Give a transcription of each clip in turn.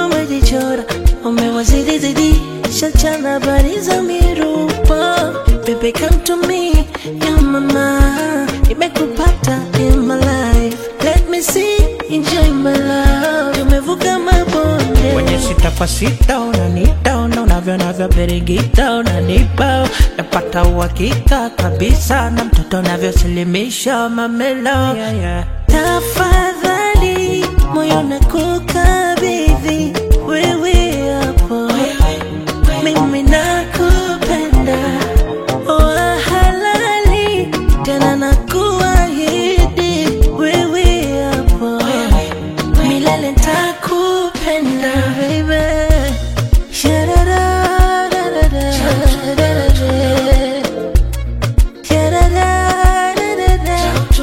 umejichora umewazidi zidi shachana habari za mirupa Baby come to me ya mama nimekupata in my life let me see enjoy my love umevuka mabonde kwenye sita kwa sita unanita una unavyo navyo birigita unanipa napata uhakika kabisa na mtoto unavyosilimisha mamelo yeah, yeah. tafadhali moyo nakukabidhi wewe hapo mimi nakupenda wa halali tena nakuahidi wewe hapo milele ntakupenda baby Sha-da-da-da-da-da. Sha-da-da-da-da-da.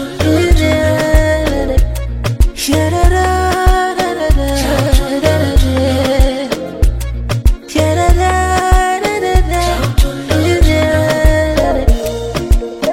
Sha-da-da-da-da. Sha-da-da-da-da-da.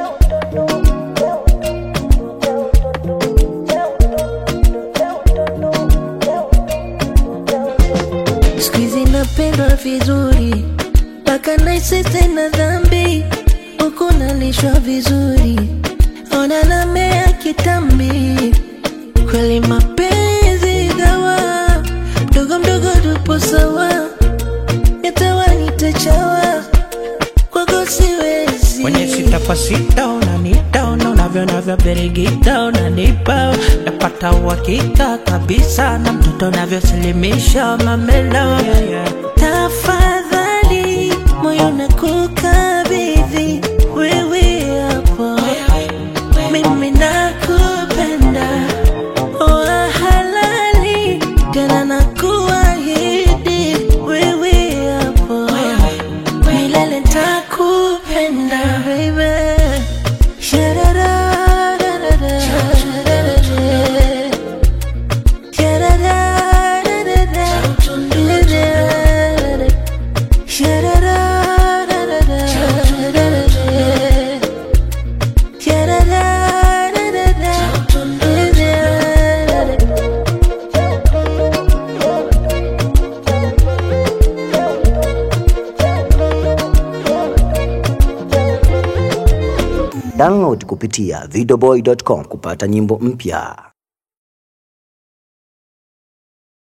Siku hizi napendwa vizuri mpaka naisi tena dhambi huku nalishwa vizuri ona namea kitambi kweli mapenzi dawa mdogo mdogo tupo sawa yatawa nitachawa kwako siwezi kwenye sita kwa sita unanita una unavyo navyo birigita unanipa napata uhakika kabisa na mtoto unavyosilimisha mamelo yeah, yeah. tafadhali moyo nakukabidhi wewe hapo mimi nakupenda wa halali tena nakuahidi wewe hapo milele ntakupenda baby Sha-da-da-da-da-da. Sha-da-da-da-da-da. Sha-da-da-da-da-da. Sha-da-da-da-da-da. Download kupitia videoboy.com kupata nyimbo mpya.